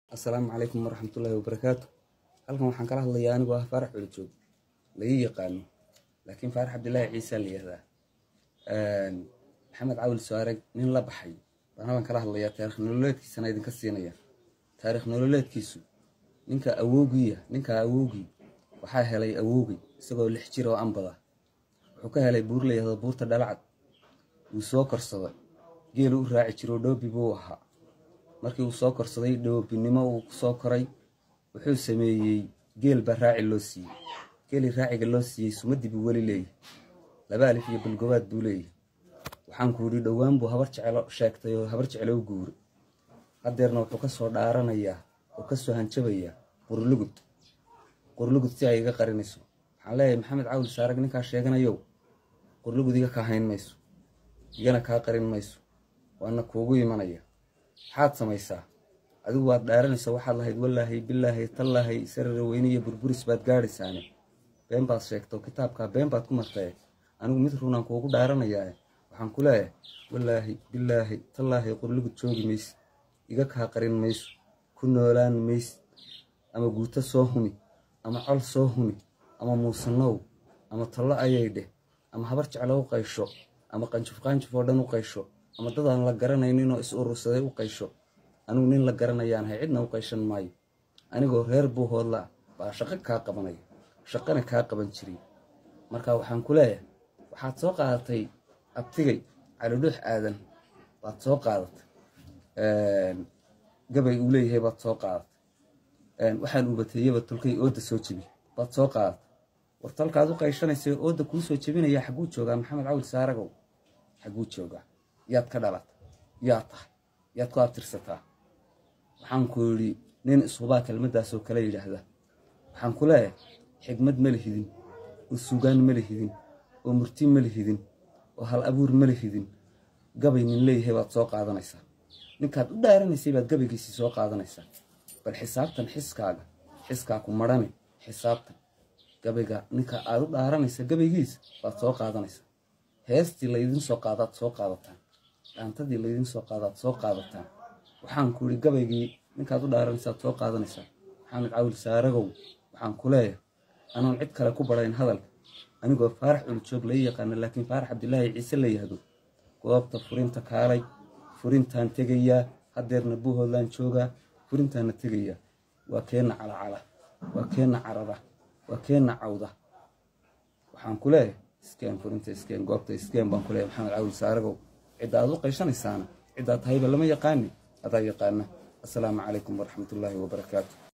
assalaamu calaykum waraxmatullaahi wabarakaatu halkan waxaan kala hadlayaa anigoo ah faarax culajoog laii yaqaano laakiin faarax cabdilaahi ciise la yihahdaa maxamed cawil soareg nin la baxay baan halkan kala hadlayaa taarikh nololeedkiisana idinka siinaya taarikh nololeedkiisu ninka awoogiya ninka awowgii waxaa helay awowgii isagoo lix jir oo anbada wuxuu ka helay buur la yihahdo buurta dhalacad wuu soo korsaday geelu u raaci jiro dhoobi buu ahaa markii uu soo korsaday dhoobinimo uu kusoo koray wuxuu sameeyey geel baa raaci loo siiyey geelii raaciga loo siiyey sumadii buu weli leeyahy laba alif iyo balgobaad buu leeyahy waxaan ku yidhi dhowaan buu habar jecelo sheegtay oo habar jecelo u guuray haddeerna wuxuu ka soo dhaaranayaa oo ka soo hanjabayaa qurlugud qurlugud si ay iga qarinayso waxaan leeyahay maxamed cawil saarag ninkaa sheeganayow qurlugud iga kaa hayn mayso igana kaa qarin mayso waana kuugu imanaya maxaad samaysaa adigu waad dhaaranaysa waxaad lahayd wallaahay bilaahay tallaahay sarara weyne iyo burburis baad gaadhaysaane been baad sheegto kitaabkaa been baad ku martae anigu mid runaan kuugu dhaaranayaa waxaan ku leeyahay wallaahi bilaahi tallaahay qurlugud joogi maysid iga kaa qarin mayso ku noolaan maysid ama guuto soo humi ama col soo humi ama muusanow ama tallo ayay dheh ama habar jeclo u qaysho ama qanjuf qaanjuf oo dhan u qaysho ama dadaan la garanayninoo is urursaday u qaysho anigu nin la garanayaanahay cidna u qayshan maayo anigoo reer buu hoodlaa baa shaqo kaa qabanaya shaqana kaa qaban jiray marka waxaan ku leeyahay waxaad soo qaadatay abtigay calidhuux aadan baad soo qaadatay gabay uu leeyahay baad soo qaadatay waxaan ubateeyaba tolkay ooda soo jebi baad soo qaadatay war tolkaad u qayshanaysa ooda kuu soo jebinaya xagguu joogaa maxamed cawil saaragow xagguu joogaa yaad ka dhalatay yaad tahay yaad ku abtirsataa waxaan ku yidhi nin ishubaa kelmaddaasoo kale yidhaahda waxaan ku leeyahay xigmad ma lihidin oo sugaan ma lihidin oo murti ma lihidin oo hal abuur ma lihidin gabay nin leeyahay baad soo qaadanaysaa ninkaad u dhaaranaysay baad gabaygiisii soo qaadanaysaa bal xisaabtan xiskaaga xiskaa ku marhane xisaabtan gabayga ninka aad u dhaaranaysa gabaygiisa baad soo qaadanaysaa heestii laydin soo qaadaad soo qaadataan dhaantadii laydin soo qaadaad soo qaadataan waxaan ku yidhi gabaygii ninkaad u dhaaranaysaad soo qaadanaysaa maxamed cawil saaragow waxaan ku leeyahay anoon cid kale ku barayn hadalka anigoo faarax culujoog lai yaqaana laakiin faarax cabdilaahi ciise la yihahdo goobta furinta kaalay furintaan tegayaa haddeerna buuhoodlaan joogaa furintaanna tegayaa waa keenna calacala waa keenna carada waa keenna cawda waxaan ku leeyahay iskeen furinta iskeen goobta iskeen baan ku leeyahay maxamed cawil saaragow cidda aad u qaysanaysaana ciddaad tahayba lama yaqaani adaa yaqaana assalaamu calaykum waraxmatullaahi wabarakaatu